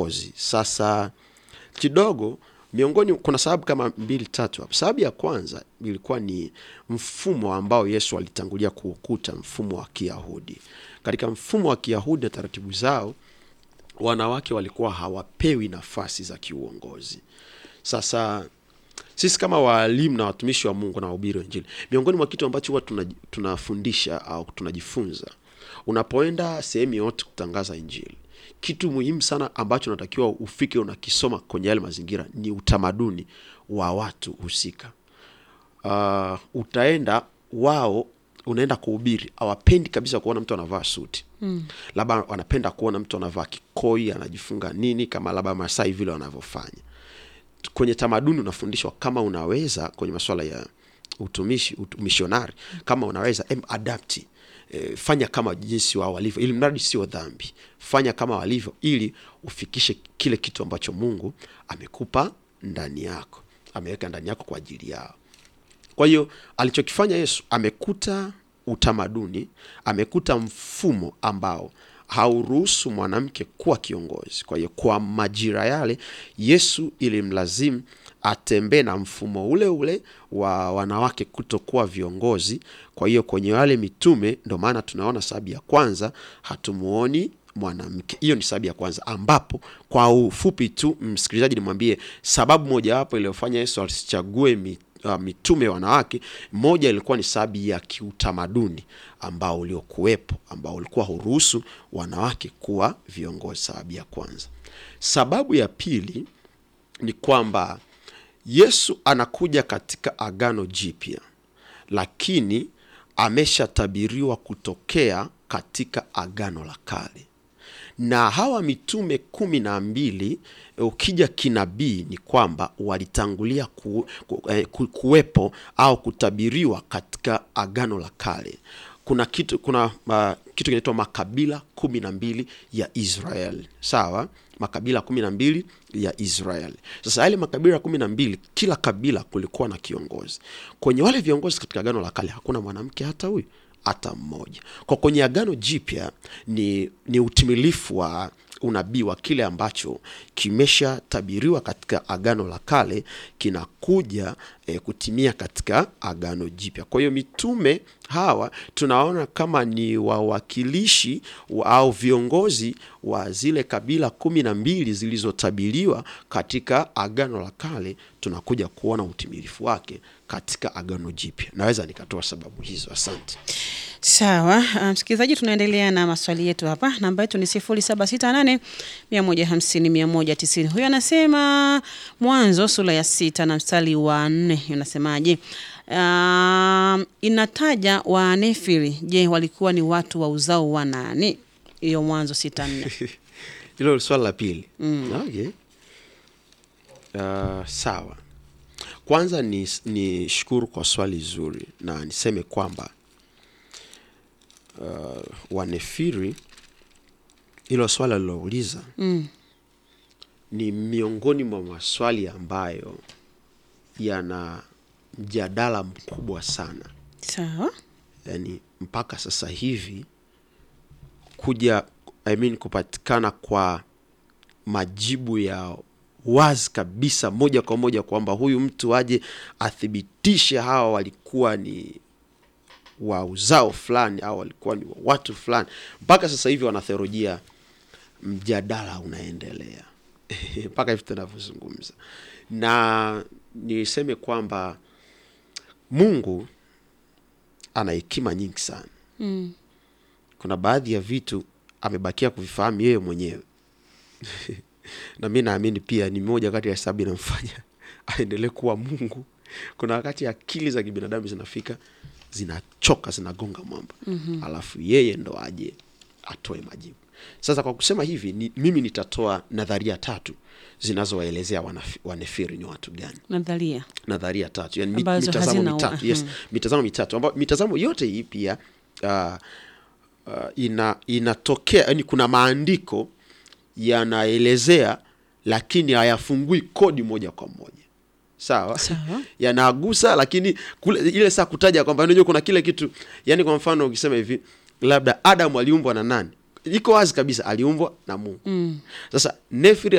viongozi. Sasa kidogo miongoni, kuna sababu kama mbili tatu hapo. Sababu ya kwanza ilikuwa ni mfumo ambao Yesu alitangulia kuukuta, mfumo wa Kiyahudi. Katika mfumo wa Kiyahudi na taratibu zao, wanawake walikuwa hawapewi nafasi za kiuongozi. Sasa sisi kama waalimu na watumishi wa Mungu na wahubiri wa Injili, miongoni mwa kitu ambacho huwa tuna- tunafundisha au tunajifunza, unapoenda sehemu yoyote kutangaza Injili, kitu muhimu sana ambacho unatakiwa ufike unakisoma kwenye yale mazingira ni utamaduni wa watu husika. Uh, utaenda wao unaenda kuhubiri, hawapendi kabisa kuona mtu anavaa suti mm. Labda wanapenda kuona mtu anavaa kikoi, anajifunga nini, kama labda Masai vile wanavyofanya kwenye tamaduni unafundishwa kama unaweza kwenye masuala ya utumishi utumishonari kama unaweza em adapti e, fanya kama jinsi wao walivyo ili mradi sio dhambi fanya kama walivyo ili ufikishe kile kitu ambacho mungu amekupa ndani yako ameweka ndani yako kwa ajili yao kwa hiyo alichokifanya Yesu amekuta utamaduni, amekuta mfumo ambao hauruhusu mwanamke kuwa kiongozi. Kwa hiyo kwa majira yale Yesu ilimlazimu atembee na mfumo ule ule wa wanawake kutokuwa viongozi. Kwa hiyo kwenye wale mitume, ndo maana tunaona sababu ya kwanza hatumuoni mwanamke. Hiyo ni sababu ya kwanza, ambapo kwa ufupi tu, msikilizaji, nimwambie sababu mojawapo iliyofanya Yesu asichague mi, uh, mitume wanawake, moja ilikuwa ni sababu ya kiutamaduni ambao uliokuwepo, ambao ulikuwa huruhusu wanawake kuwa viongozi. Sababu ya kwanza. Sababu ya pili ni kwamba Yesu anakuja katika Agano Jipya, lakini ameshatabiriwa kutokea katika Agano la Kale na hawa mitume kumi na mbili ukija kinabii ni kwamba walitangulia ku, ku, eh, ku, kuwepo au kutabiriwa katika agano la kale. Kuna kitu kuna uh, kitu kinaitwa makabila kumi na mbili ya Israel, sawa makabila kumi na mbili ya Israel. Sasa yale makabila kumi na mbili, kila kabila kulikuwa na kiongozi. Kwenye wale viongozi katika agano la kale hakuna mwanamke hata huyu hata mmoja. Kwa kwenye agano jipya ni, ni utimilifu wa unabii wa kile ambacho kimeshatabiriwa katika agano la kale kinakuja e, kutimia katika agano jipya. Kwa hiyo mitume hawa tunaona kama ni wawakilishi wa, au viongozi wa zile kabila kumi na mbili zilizotabiriwa katika agano la kale, tunakuja kuona utimilifu wake katika agano jipya. Naweza nikatoa sababu hizo. Asante. Sawa, msikilizaji, um, tunaendelea na maswali yetu hapa. Namba yetu ni sifuri saba sita nane mia moja hamsini mia moja tisini. Huyo anasema Mwanzo sura ya sita na mstari wa nne unasemaje? Um, inataja Wanefili. Je, walikuwa ni watu wa uzao wa nani? Hiyo Mwanzo sita nne. Hilo swala la pili. mm. Okay. Uh, sawa. Kwanza ni, ni shukuru kwa swali zuri na niseme kwamba uh, Wanefiri, hilo swala lilouliza Mm. ni miongoni mwa maswali ambayo yana mjadala mkubwa sana, Sawa. yaani mpaka sasa hivi kuja I mean, kupatikana kwa majibu ya wazi kabisa moja kwa moja kwamba huyu mtu aje athibitishe hawa walikuwa ni wa uzao fulani au walikuwa ni wa watu fulani. Mpaka sasa hivi wanatheolojia, mjadala unaendelea mpaka hivi tunavyozungumza, na niseme kwamba Mungu ana hekima nyingi sana. Mm. Kuna baadhi ya vitu amebakia kuvifahamu yeye mwenyewe na mi naamini pia ni moja kati ya sababu inamfanya aendelee kuwa Mungu. Kuna wakati akili za kibinadamu zinafika zinachoka, zinagonga mwamba mm-hmm. alafu yeye ndo aje atoe majibu. Sasa kwa kusema hivi ni, mimi nitatoa nadharia tatu zinazowaelezea wanafi- wanefiri ni watu gani Nadharia. nadharia tatu yani mit, Ambazo mitazamo hazina- mitatu yes, mhm. mitazamo mitatu ambayo mitazamo yote hii pia uh, uh, ina inatokea yani kuna maandiko yanaelezea lakini hayafungui kodi moja kwa moja sawa Sawa. yanagusa lakini kule, ile saa kutaja kwamba unajua kuna kile kitu yani kwa mfano ukisema hivi labda Adamu aliumbwa na nani iko wazi kabisa aliumbwa na Mungu Mm. sasa Nefiri